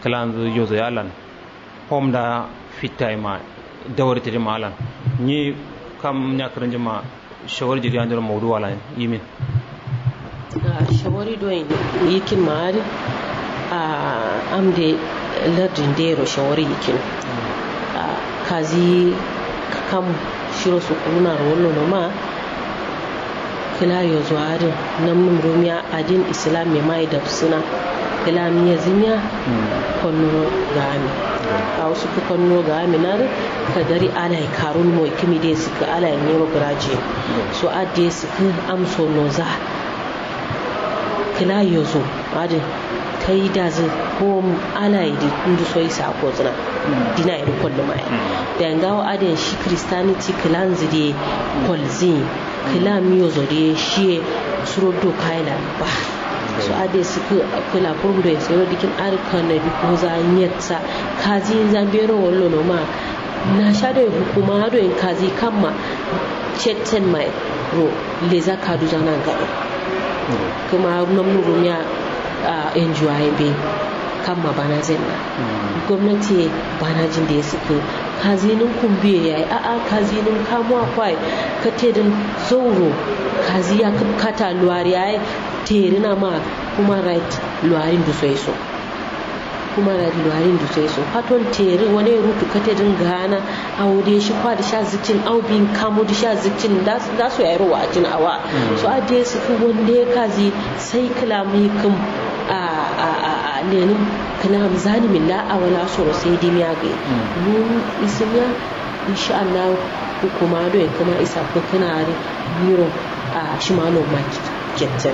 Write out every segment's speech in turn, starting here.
kalan zu yozo yalan hom da fitta ma dawar tiri malan ni kam nya karan jama shawar jiri an jira mawdu wala yimin shawari do yikin maari a amde lardin dero shawari yikin kazi kam shiro su kuna rollo no ma kila yo zuwarin nan mun rumiya adin islam mai mai da suna kila miya zinya konno gami a wasu ku konno gami na ka dari ala ya karun mo kimi dai su ka ala ya nero graje so adde su ka amso no za kila yo zo adin ta yi da zai ko ala yi kundu so yi sako zina dina yi kwallo mai da yanga wa adin shi christianity kilan zide kwalzin kila miyo zo da shi suro do kaila ba so ade su kila kurdu ya tsoro dikin arka na bi ko za nyetsa kazi zambero wallo no ma na sha da hukuma do in kazi kamma chetten mai ro leza kadu zana gado kuma namnu rumiya a enjuwaye be kamma bana zenna gwamnati bana jin da ya suka kazinin kumbiye ya yi a'a kazinin kamuwa kwai ka tedin zauro kazi ya kata luwari ya yi terina ma kuma right luwarin da sai so kuma right luwarin da sai so faton teri wani rutu ka tedin gana a wude shi kwa da sha zikin au bin kamo da sha zikin da su yayi ruwa a jin awa so a je su fi wanda ya kazi sai kalamai kan a lenin kana zani min la a wala soro sai dai miya ga mu ismiya insha Allah hukuma do kama isa ko kana ri biro a shimano market ketten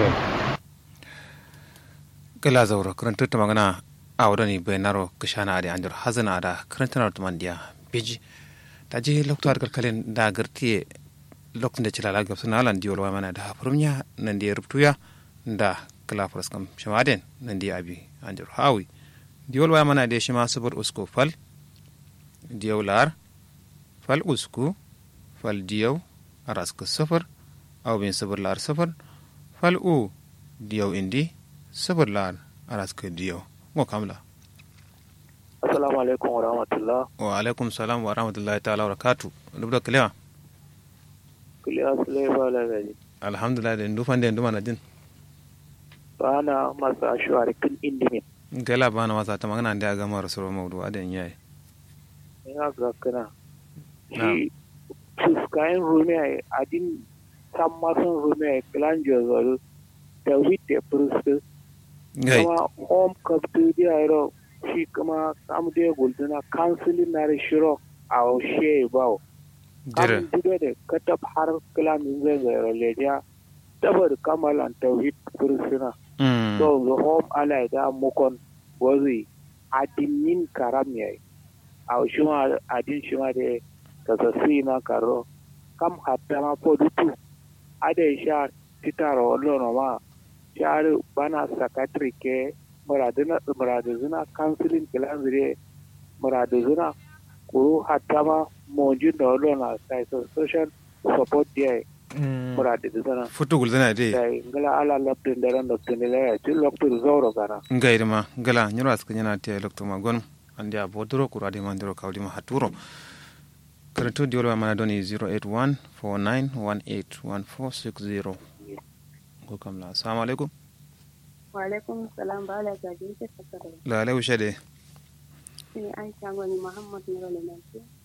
gala zaura karanta ta magana a wadani bayanaro kashana da anjar hazana da karanta na tumandiya biji ta je lokacin kalkalin da gartiye lokacin da cilala ga suna alan diyo mana da hafurmiya nan da ya rubutuya da kalafras kam shamaden nan da abi anjar hawi diyo mana da shi ma sabar usko fal diyo lar fal usku fal diyo araska safar aw bin sabar lar safar fal u diyo indi sabar lar araska diyo ngo kamla assalamu alaikum wa rahmatullah wa alaikum salam wa rahmatullahi ta'ala wa barakatuh dubda kalewa kiliya sulai ba la gaji alhamdulillah da ndufan da nduma na din bana masa ashwari kin indimin gala bana wasa ta magana da ga mara suru maudu adan yayi ina ga kana shi fuskayen rumiya adin san masan rumiya kilanjo zoro da witte prustu kuma home kaptu dia iro shi kuma samu da gulduna counseling na shiro a she bawo dire kam dude da katab har kilamin zai zai leja tabar kamalan tauhid fursuna mm so the home ala da mukon wazi adinin karam yayi a shima adin shima da kasasi na karo kam hatta ma podutu ade sha titaro lono ma shar bana sakatri ke muraduna muraduna counseling kilanzire muraduna kuru hatta ma monjin da lono sai social support dia muraduna futu gulzana de dai ngala ala laptin da ran laptin da ya ci laptin zauro kana ngai ma gala nyoro aska nyana te lokto ma gon andi a bodoro kura de mandiro kawdi ma haturo karanto di wala mana doni 081 49181460 ko kamla assalamu alaikum wa alaikum salam ba ala gaji ke fasara la alaikum shade ni aisha gwani muhammad nura lemanci